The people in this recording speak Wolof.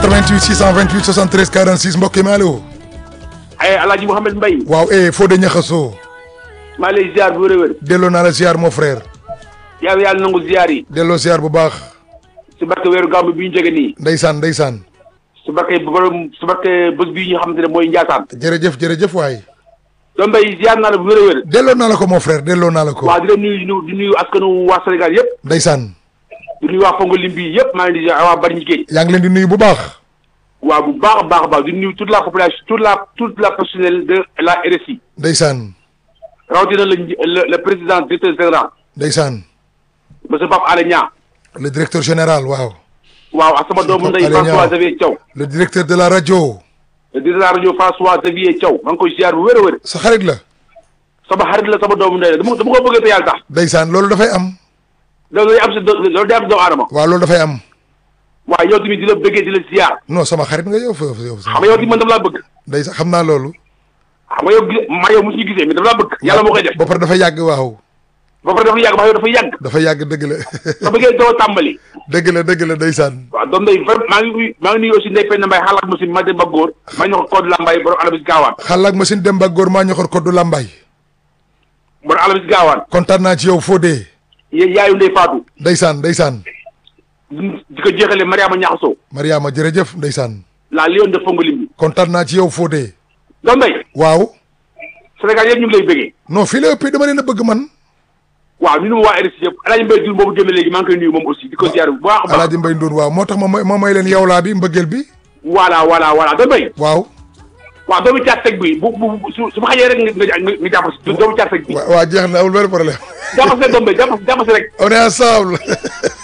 88 628 73 46 mbokk yi ma allo. ay Alaaji Mouhamed Mbaye waaw eh Fodé Niakhasso. maa lay ziar bu wér a wér delloo naa la ziar mon frère. yàlla yàlla nangu ziar yi delloo ziar bu baax. si barke weeru gàmmu bi ñu jóge nii ndeysaan ndeysaan. si barke borom si barke bés bii ñu xamante ne mooy Njaasaan jërëjëf jërëjëf waay. doom Mbaye ziar naa la bu wér a wér delloo naa la ko mon frère delloo naa la ko. waaw di leen nuyu di nuyu di nuyu askanu waa Sénégal yëpp ndeysaan. di nuyu waa Fongo Limbi yëpp maa ngi leen di ziar waa Bargny Géej yaa ngi leen di nuyu bu baax. waaw bu baax a baax a baax di nuyu toute la population toute la toute la personnel de la RSI ndeysaan. rawatina le le le président directeur général ndeysaan. monsieur Pape Alé Niang le directeur général waaw. waaw ak sama doomu ndey Pape Alé Niang. François Xavier Thiaw le directeur de la rajo. le directeur de la rajo François Xavier Thiaw maa ngi koy ziar bu wér a wér sa xarit la. sama xarit la sama doomu ndey la dama dama ko bëggee te yàlla tax ndeysaan loolu dafay am. loolu day am si do- loolu day am si doomu aadama waaw loolu dafay am. waaw yow tamit di la bëggee di la ziar non sama xarit nga yow foofu yow. xam nga yow tamit man dama laa bëgg ndeysaan xam naa loolu. xam nga yow gi ma yow mosuñu gisee mais dama laa bëgg yàlla moo koy def ba pare dafa yàgg waaw. ba pare dafa yàgg ba yow dafa yàgg dafa yàgg dëgg la. sa bëggee doo tàmbali dëgg la dëgg la ndeysaan. waaw doom day vraiment maa ngi nuyu maa ngi nuyu aussi Ndeye Penda Mbaye xalaat ma si ma dem ba góor ma ñoo ko code la Mbaye borom alabis gaawaan xalaat machine dem ba góor maa ñoxor koddu lambay. borom alabis gaawaan kontaan naa ci yow Fodé. yéen yaayu Ndeye Fatou ndeysaan ndeysaan. di ko jeexale Mariama Ñaxaso Mariama jërëjëf ndeysaan. la lion de Fongo Limbi kontaan naa ci yow Fodé. doom day waaw. Sénégal yëpp ñu ngi lay bëggee non fii la ëppee dama leen a bëgg man. waaw ñu nu waa RSI yëpp Alaaji Mbaye Diouf boobu génne léegi maa ngi koy nuyu moom aussi di ko ziar bu baax a baax Alaaji Mbay Ndour waaw moo tax ma may ma may leen yow laa bi mbëggeel bi. voilà voilà voilà doom day waaw. waaw doomu caat seg bi bu bu bu- su su ma xajee rek nga nga nga jàpp si doomu caat seg bi wa waa jeex na amul benn problème. jàpp si rek doom day jàpp jàpp si rek on est ensemble.